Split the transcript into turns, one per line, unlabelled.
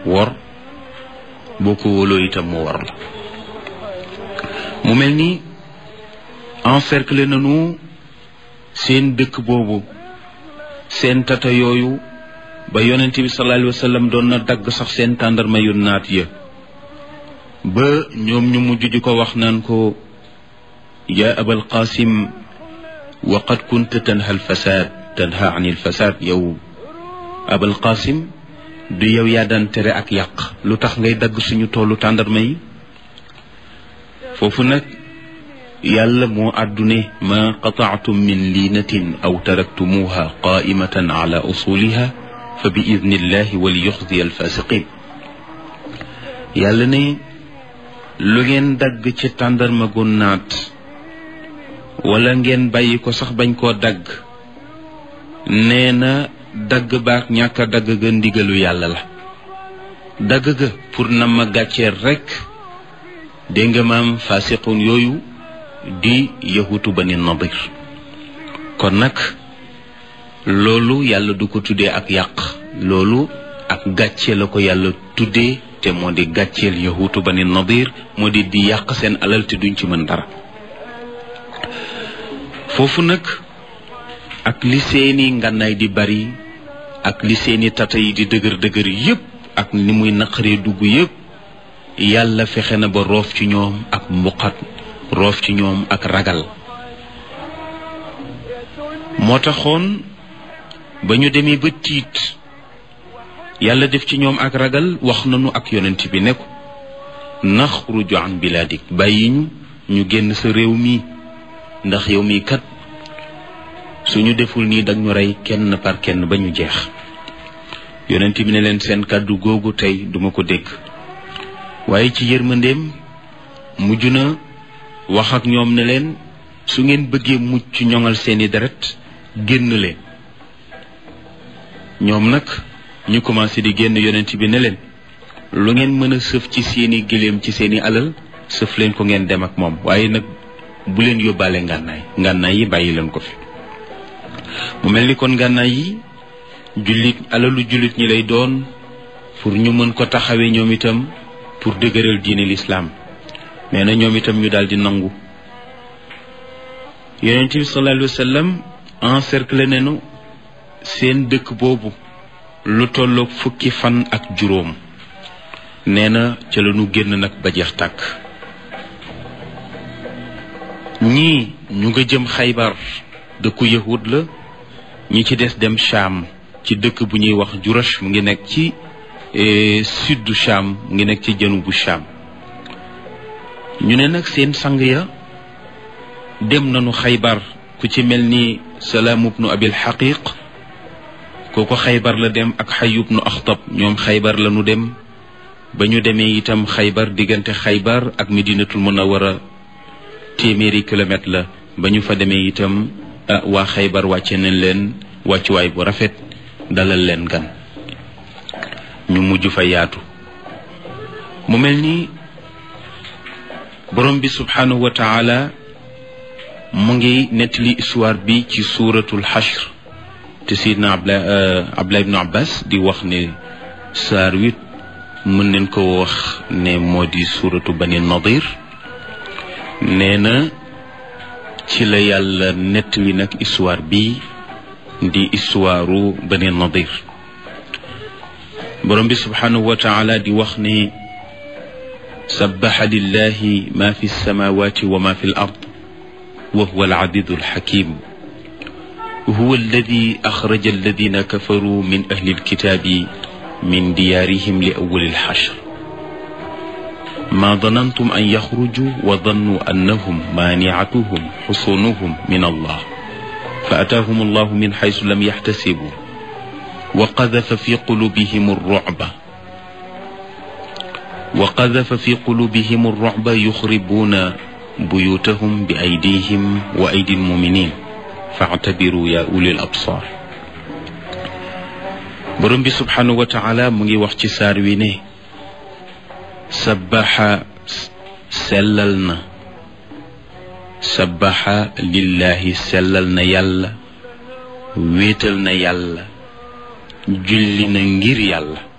wor boo ko wóoloo itam mu wor la mu mel ni encercler nañu seen dëkk boobu seen tata yooyu ba yonent bi sallallahu alayhi wa sallam doon na dagg sax seen tàndarma yu naat ya ba ñoom ñu mujj di ko wax naan ko yaa abal qasim wa qad kunta tanha alfasad tanha an alfasad yow abal qasim du yow yaa daan tere ak yàq lu tax ngay dagg suñu toolu tàndarma yi foofu nag yàlla moo àddune ma qataatum min liinatin aw taraktumuha qaimatan ala usuliha fa bi idnillahi wali yuxzi alfasiqin yàlla ne lu ngeen dagg ci tàndarma gu naat wala ngeen bàyyi ko sax bañ koo dagg nee na dagg baak ñàkk a dagg ga ndigalu yàlla la dagg ga pour na ma gàcceer rekk dégg nga maam fasiqun yooyu di yahutu bani nadir kon nag loolu yàlla du ko tuddee ak yàq loolu ak gàcce la ko yàlla tuddee te moo di gàcceel yahutu bani nadir moo di di yàq seen alal te duñ ci mën dara foofu nag ak li seeni ngànnaay di bari ak li seeni tata yi di dëgër dëgër yépp ak ni muy naqaree dugg yépp yàlla fexe na ba roof ci ñoom ak mbuqat roof ci ñoom ak ragal moo taxoon ba ñu demee ba tiit yàlla def ci ñoom ak ragal wax nañu ak yonent bi ne ko naxruju an bilaadik bàyyi ñu ñu génn sa réew mi ndax yow mii kat suñu deful nii dag ñu rey kenn par kenn ba ñu jeex yonent bi ne leen seen kàddu googu tey duma ko dégg waaye ci yërmandeem mujj na wax ak ñoom ne leen su ngeen bëggee mucc ñoŋal seeni deret génn leen ñoom nag ñu commencé di génn yonent bi ne leen lu ngeen mën a sëf ci seeni gëléem ci seeni alal sëf leen ko ngeen dem ak moom waaye nag bu leen yóbbaale ngànnaay ngànnaay yi bàyyi leen ko fi mu mel ni kon ngànnaay yi jullit alalu jullit ñi lay doon pour ñu mën ko taxawee ñoom itam pour dëgëral diine lislaam nee na ñoom itam ñu daal di nangu yonent bi sallallahu alayhi wa sallam encerclé nañu seen dëkk boobu lu tolloog fukki fan ak juróom nee na ca la ñu génn nag ba jeex tàkk ñii ñu nga jëm xaybar dëkku yahud la ñi ci des dem Cham ci dëkk bu ñuy wax Jurash mu ngi nekk ci sud du Cham mu ngi nekk ci jënu bu Cham ñu ne nag seen sang ya dem nañu xaybar ku ci mel ni Salaam ibnu Abil Xaqiq kooku xaybar la dem ak Xayyub ibnu Axtab ñoom xaybar la ñu dem ba ñu demee itam xaybar diggante xaybar ak Medinatul Munawwara téeméeri kilomètre la ba ñu fa demee itam waa xaybar wàcce nañ leen wàccuwaay bu rafet dalal leen gan ñu mujj fa yaatu mu mel ni borom bi subhanahu wa taala mu ngi nettali histoire bi ci suuratul xashr te sidna abla abdullah ibnu abbas di wax ne saar wit mën nañ ko wax ne moo di suuratu bani nadir nee na ci la yàlla nettali nag histoire bi di histoire bani nadir borom bi subhanahu wa taala di wax ne sabaxa lillahi ma fi lsamawati wa ma fi l ard wa huwa alcadidu alxakim huwa alladi axraja alladina kafaru min ahli alkitabi min diyaarihim li awali alxashr ما ظننتم أن يخرجوا وظنوا أنهم مانعتهم حصونهم من الله فأتاهم الله من حيث لم يحتسبوا وقذف في قلوبهم الرعب وقذف في قلوبهم الرعب يخربون بيوتهم بأيديهم وأيدي المؤمنين فاعتبروا يا أولي الأبصار برم سبحانه وتعالى مغي وقت سار وي sabaxa sellal na sabaxa lillahi sellal na yàlla wéetal na yàlla julli na ngir yàlla